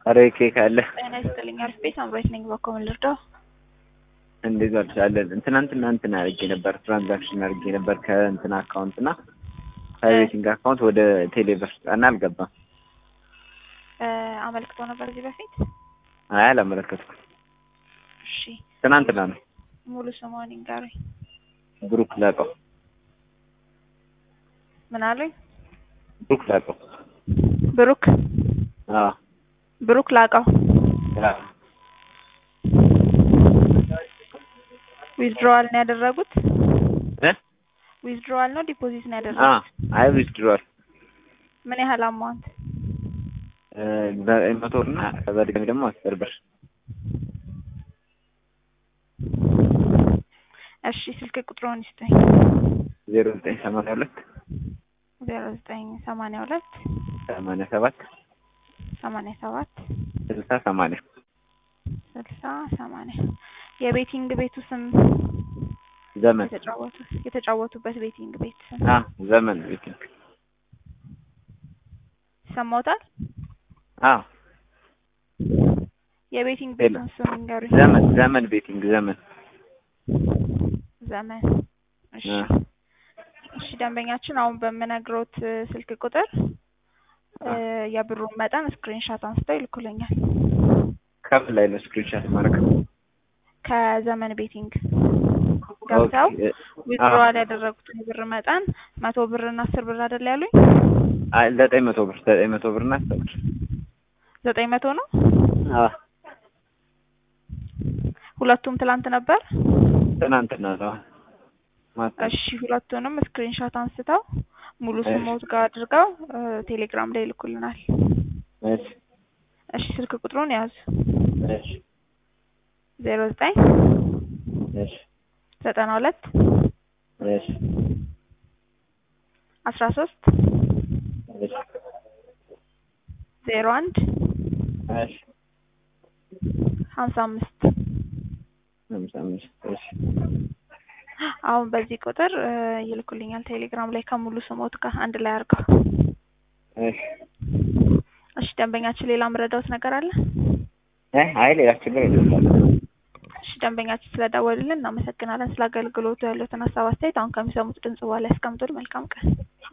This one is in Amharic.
ኧረ ኬክ አለ። ጤና ይስጥልኝ። አሪፍ ቤት አምሮት ነኝ። በኮምን ልርዳው? እንዴት ዋልሻለን? ትናንትና እንትን አድርጌ ነበር ትራንዛክሽን አድርጌ ነበር ከእንትን አካውንት እና ከቤቲንግ አካውንት ወደ ቴሌብር እና አልገባም። አመልክቶ ነበር እዚህ በፊት? አይ አላመለከትኩም። እሺ ትናንትና ነው። ሙሉ ስሟን ይንገሩኝ። ብሩክ ላቀው። ምን አሉኝ? ብሩክ ላቀው። ብሩክ አዎ ብሩክ ላቀው። አዎ ዊዝድሮዋል ነው ያደረጉት? እ ዊዝድሮዋል ነው ዲፖዚት ነው አ ያደረጉት? አይ ዊዝድሮዋል ምን ያህል አማውንት? በመቶ እና በድጋሚ ደግሞ አስር ብር እሺ ስልክ ቁጥሩን ይስጠኝ። ዜሮ ዘጠኝ ሰማንያ ሁለት ዜሮ ዘጠኝ ሰማንያ ሁለት ሰማንያ ሰባት ሰማንያ ሰባት ስልሳ ሰማንያ ስልሳ ሰማንያ የቤቲንግ ቤቱ ስም ዘመን የተጫወቱ የተጫወቱበት ቤቲንግ ቤት ስም አ ዘመን ቤቲንግ ይሰማዎታል? አ የቤቲንግ ሌላ? ቤቱን ስም ይንገሩኝ። ዘመን ዘመን ቤቲንግ ዘመን ዘመን እሺ አ እሺ ደንበኛችን አሁን በምነግሮት እ, ስልክ ቁጥር እ, የብሩን መጠን ስክሪንሻት አንስተው ይልኩልኛል። ከምን ላይ ነው ስክሪንሻት ማድረግ? ከዘመን ቤቲንግ ገብተው ኦኬ፣ ዊዝድሮዋል ያደረጉትን የብር መጠን መቶ ብር እና አስር ብር አይደል ያሉኝ? አይ ዘጠኝ መቶ ብር ዘጠኝ መቶ ብር እና አስር ብር ዘጠኝ መቶ ነው። አ ሁለቱም ትላንት ነበር። ትናንትና ነው ማታ እሺ ሁለቱንም ስክሪንሻት አንስተው ሙሉ እሺ። ስሞት ጋር አድርገው እ, ቴሌግራም ላይ ይልኩልናል። እሺ እሺ ስልክ ቁጥሩን ያዙ። እሺ ዜሮ ዘጠኝ እሺ ዘጠና ሁለት እሺ አስራ ሶስት እሺ ዜሮ አንድ እሺ ሀምሳ አምስት ሃምሳ አምስት እሺ አሁን በዚህ ቁጥር እ, ይልኩልኛል ቴሌግራም ላይ ከሙሉ ስሞት ጋር አንድ ላይ አድርገው። እሺ እሺ ደንበኛችን ሌላ ምረዳውት ነገር አለ? እ አይ ሌላ ችግር የለም። እሺ ደንበኛችን ስለደወሉልን እናመሰግናለን። ስለ አገልግሎቱ ያሉትን ሀሳብ አስተያየት አሁን ከሚሰሙት ድምጽ በኋላ ያስቀምጡልን። መልካም ቀን።